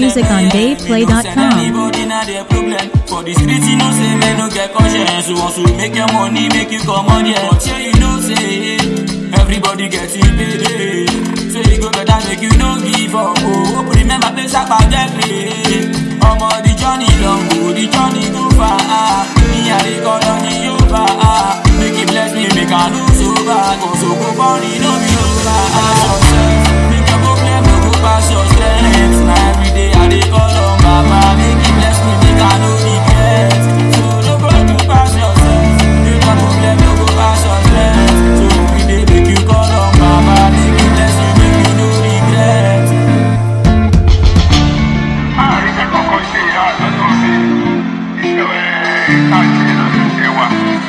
music on Me no send DavePlay.com. anybody na their problem. For the street, you know say men no get conscience. So once you make your money, make you come on here. But yeah, you know say everybody getting paid. eh. So you go better make you no give up. Oh, hope remember place up and get paid. Omo the journey long, oh the journey go far. Ah, me and the call on the over. Ah, make it bless me, make I lose over. Go so go funny, no be over. Ah, success, make your problem no go pass your strength. Now every day I dey call on Baba, make it bless me, make I no regret. So no go do pass yourself, make your problem no go pass your strength. So every day make you call on Baba, make it bless you, make you no regret. àríṣẹ́ kọ́kọ́ ṣe ìyá àlọ́dọ̀ mi ìṣẹ̀wẹ̀ káàkiri lọ́dún ṣe wà.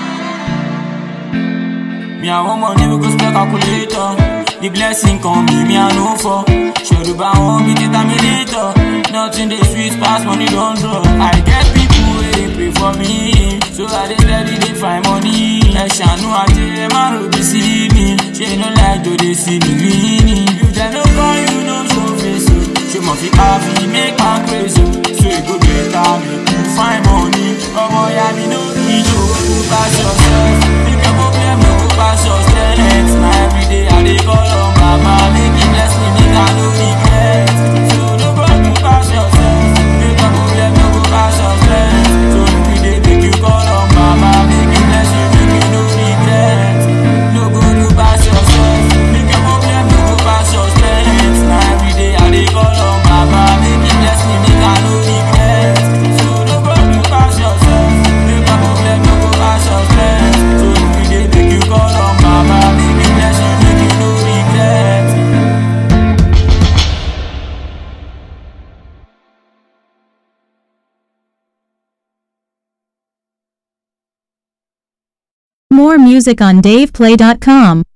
Me I want money we go spend calculator. The blessing come me, me I know for. Shoruba won't be determinator. Nothing they sweet pass money don't draw. I get people where they pray for me, so I dey steady they find money. Ẹ ṣàánú ajé ẹ má ro bí sí mi, ṣé no like to dey see me winning. If dem no call you no show face o, ṣé mo fi happy make my crazy o. So e go better make you find money. Ọmọ ya mi no need o, pass yourself. Make your problem no go pass your strength. Na everyday I dey call on Baba, make he bless me, make I no regret. So no go do pass yourself. Make your problem no go pass your strength. So everyday make you call on Baba, make he bless you, make you no regret. No go do pass yourself. Make your problem no go pass your strength. Na everyday I dey call on Baba, make he bless me, make I no regret. So no go do pass yourself. Make your problem no go pass your strength. So everyday make you call on Baba, make he bless you, make you no regret. More music on DavePlay.com.